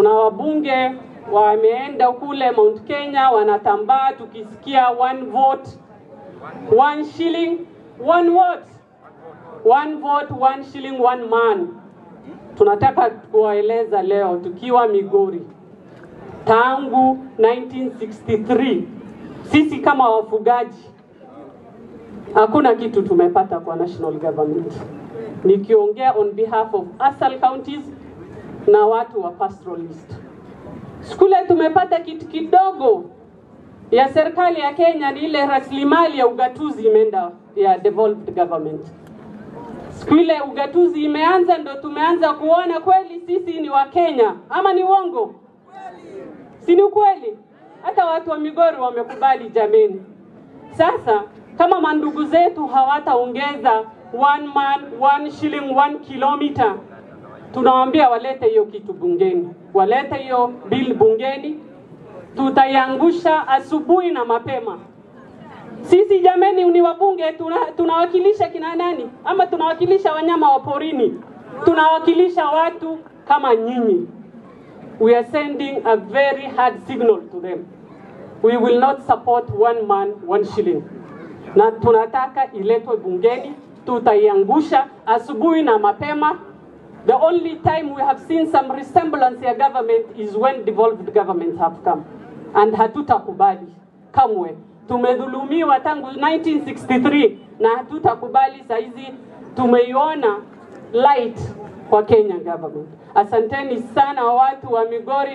Kuna wabunge wameenda kule Mount Kenya wanatambaa, tukisikia one vote one shilling one vote one vote one shilling one man. Tunataka kuwaeleza leo tukiwa Migori, tangu 1963 sisi kama wafugaji hakuna kitu tumepata kwa national government. Nikiongea on behalf of ASAL counties na watu wa pastoralist. Skule tumepata kitu kidogo ya serikali ya Kenya, ni ile rasilimali ya ugatuzi imeenda ya devolved government. Siku ile ugatuzi imeanza, ndo tumeanza kuona kweli sisi ni wa Kenya, ama ni uongo? Si ni ukweli? Hata watu wa Migori wamekubali jameni. Sasa kama mandugu zetu hawataongeza one man one shilling one kilometer, tunawaambia walete hiyo kitu bungeni, walete hiyo bill bungeni, tutaiangusha asubuhi na mapema. Sisi jameni, ni wabunge, tuna, tunawakilisha kina nani? Ama tunawakilisha wanyama wa porini? Tunawakilisha watu kama nyinyi. We are sending a very hard signal to them. We will not support one man one shilling, na tunataka iletwe bungeni, tutaiangusha asubuhi na mapema. The only time we have seen some resemblance ya government is when devolved governments have come, and hatutakubali kamwe. Tumedhulumiwa tangu 1963 na hatutakubali. Saizi tumeiona light kwa Kenya government. Asanteni sana watu wa Migori.